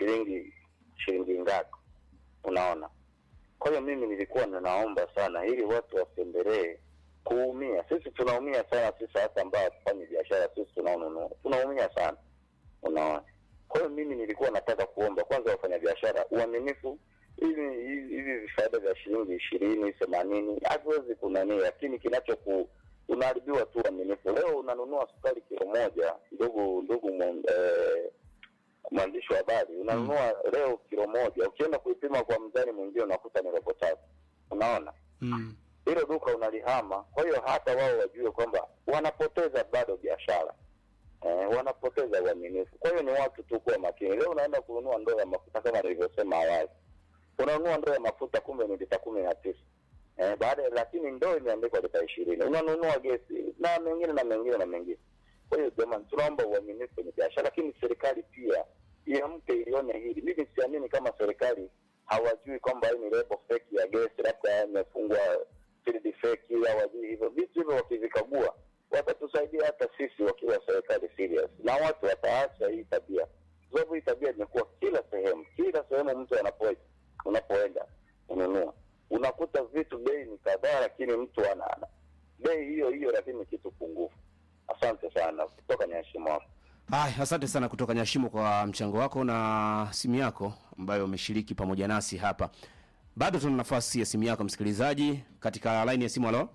shilingi shilingi ngapi unaona kwa hiyo mimi nilikuwa ninaomba sana ili watu wapendelee kuumia sisi tunaumia sana sisi hata ambao hatufanyi biashara sisi tunaonunua tunaumia sana unaona kwa hiyo mimi nilikuwa nataka kuomba kwanza wafanyabiashara uaminifu hivi hivi hivi vifaida vya shilingi ishirini themanini hatuwezi kunanii lakini kinachoku unaharibiwa tu uaminifu leo unanunua sukari kilo moja ndugu ndugu mwan- eh, mwandishi wa habari unanunua leo kilo moja ukienda kuipima kwa mzani mwingine unakuta ni robo tatu unaona Mm. hilo duka unalihama kwa hiyo hata wao wajue kwamba wanapoteza bado biashara eh, wanapoteza uaminifu kwa hiyo ni watu tu kuwa makini leo unaenda kununua ndoo ya mafuta kama nilivyosema awali unanunua ndoo ya mafuta kumbe ni lita kumi na tisa eh, baada ya- lakini ndoo imeandikwa lita ishirini unanunua gesi na mengine na mengine na mengine kwa hiyo jamani tunaomba uaminifu kwenye biashara lakini serikali pia iamke ilione hili mimi siamini kama serikali hawajui kwamba hii ni lebo feki ya gesi labda imefungwa field feki hawajui hivyo vitu hivyo wakivikagua watatusaidia hata sisi wakiwa serikali serious na watu wataacha hii tabia kwa sababu hii tabia imekuwa kila sehemu kila sehemu mtu anapo unapoenda ununua unakuta vitu bei ni kadhaa lakini mtu ana ana- bei hiyo hiyo lakini kitu pungufu asante sana kutoka nyashimo hapo Haya, asante sana kutoka Nyashimo kwa mchango wako na simu yako ambayo umeshiriki pamoja nasi hapa. Bado tuna nafasi ya simu yako msikilizaji, katika line ya simu. Halo,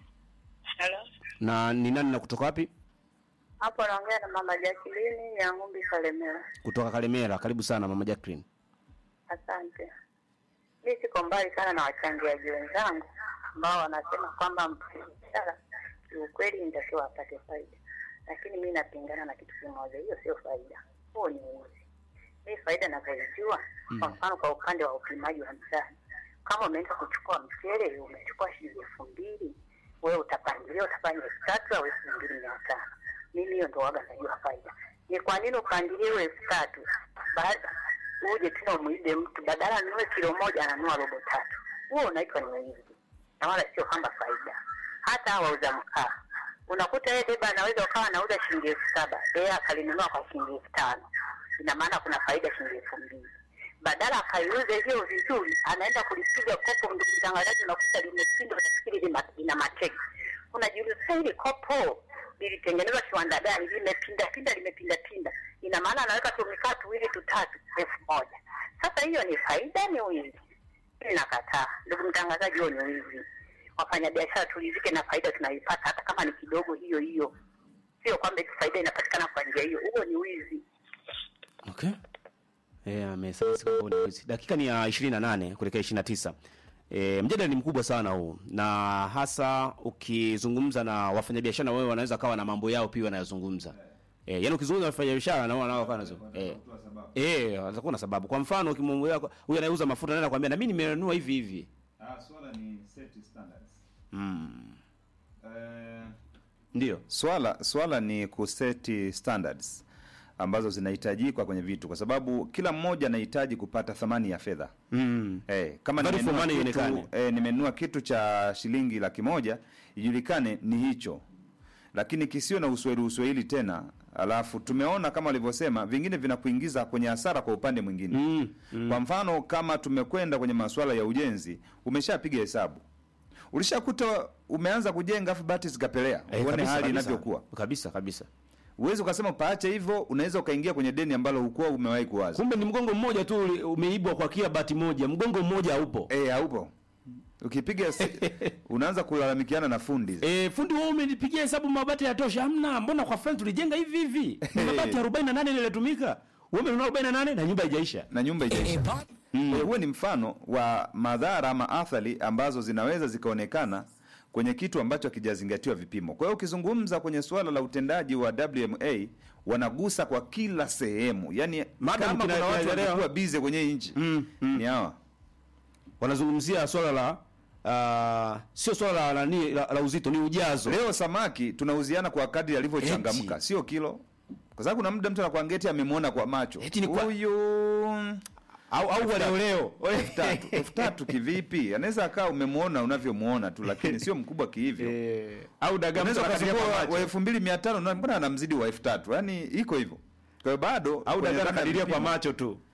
Hello. na ni nani na kutoka wapi? Hapo naongea na mama Jacqueline ya Ngumbi Kalemera. Kutoka Kalemera. Karibu sana mama Jacqueline. Asante. Mi siko mbali sana na wachangiaji wenzangu ambao wanasema kwamba mfanyabiashara kiukweli nitakiwa apate faida, lakini mi napingana na kitu kimoja, hiyo sio faida, huo ni uzi. Mi faida navyoijua, kwa mfano kwa upande wa upimaji wa mzani, kama umeenda kuchukua mchele umechukua shilingi elfu mbili wewe utapangilia utafanya elfu tatu au elfu mbili mia tano mimi hiyo ndo waga najua faida ni kwa nini upangilie hiyo elfu tatu baada uje tena umwide mtu badala anunue kilo moja ananua robo tatu huo unaitwa ni wizi na wala sio kwamba faida hata hawa wauza mkaa unakuta yeye deba anaweza ukawa anauza shilingi elfu saba yeye akalinunua kwa shilingi elfu tano ina maana kuna faida shilingi elfu mbili badala akaiuze hiyo vizuri anaenda kulipiga kopo ndugu mtangazaji unakuta limepinda utafikiri lina- lina mateke unajiuliza "Sasa hili kopo lilitengenezwa kiwanda gani limepinda pinda limepinda pinda ina maana anaweka tumikaa tuwili tutatu elfu moja sasa hiyo ni faida ni wizi mimi nakataa ndugu mtangazaji huo ni wizi wafanyabiashara tulizike na faida tunaipata hata kama ni kidogo hiyo hiyo sio kwamba eti faida inapatikana kwa njia hiyo huo ni wizi Okay. Eh, amesema si kwamba ni wizi. Dakika ni ya 28 kuelekea 29. E, mjadala ni mkubwa sana huu na hasa ukizungumza na wafanyabiashara wewe wanaweza kawa na mambo yao pia wanayozungumza. E, yaani ukizungumza na wafanyabiashara na wao nao kawa nazo. Eh. Eh, atakuwa na sababu. Kwa mfano ukimwambia huyu anayeuza mafuta anaenda kwambia na mimi nimenunua hivi hivi. Ah, swala ni set standards. Mm. Eh, Ndio. swala swala ni kuseti standards ambazo zinahitajika kwenye vitu kwa sababu kila mmoja anahitaji kupata thamani ya fedha. Mm. Eh, kama Value for nimenunua money kitu, ionekane. eh, nimenunua kitu cha shilingi laki moja ijulikane ni hicho, lakini kisiwe na uswahili uswahili tena. Alafu tumeona kama walivyosema, vingine vinakuingiza kwenye hasara kwa upande mwingine Mm. Mm. kwa mfano kama tumekwenda kwenye masuala ya ujenzi, umeshapiga hesabu, ulishakuta umeanza kujenga afu bati zikapelea, Eh, uone kabisa, hali kabisa. inavyokuwa. Kabisa kabisa. Uwezi ukasema paache hivyo, unaweza ukaingia kwenye deni ambalo hukuwa umewahi kuwaza. Kumbe ni mgongo mmoja tu uli- umeibwa kwa kia bati moja. Mgongo mmoja haupo. Eh, haupo. Ukipiga se- unaanza kulalamikiana na fundi. E, fundi wewe umenipigia hesabu mabati yatosha. Hamna, mbona kwa fulani tulijenga hivi hivi? Ni mabati 48 ndio yalitumika. Wewe umenunua 48 na nyumba haijaisha. na nyumba ijaisha. Kwa hiyo huo ni mfano wa madhara ama athari ambazo zinaweza zikaonekana kwenye kitu ambacho hakijazingatiwa vipimo. Kwa hiyo ukizungumza kwenye suala la utendaji wa WMA wanagusa kwa kila sehemu, yaani Madam kama kina- kuna watu kinaelewa. wanakuwa bize kwenye hii nchi Mm, mm. ni hawa. Wanazungumzia swala la uh, sio swala la, la, la, la, la uzito, ni ujazo. Leo samaki tunauziana kwa kadri alivyochangamka, Eti. sio kilo, kwa sababu kuna muda mtu anakuambia eti amemwona kwa macho Eti ni kwa- huyu Au au wa leo leo. elfu tatu elfu tatu kivipi? Anaweza akawa umemwona unavyomuona tu, lakini sio mkubwa kihivyo. Eh, au dagaa mtu Unaweza anakadiria ukachukua kwa wa- wa macho. elfu mbili mia tano na mbona anamzidi wa elfu tatu yaani iko hivyo. Kwa hiyo bado Au kwenye dagaa dhana ya anakadiria kwa vipimo, macho tu.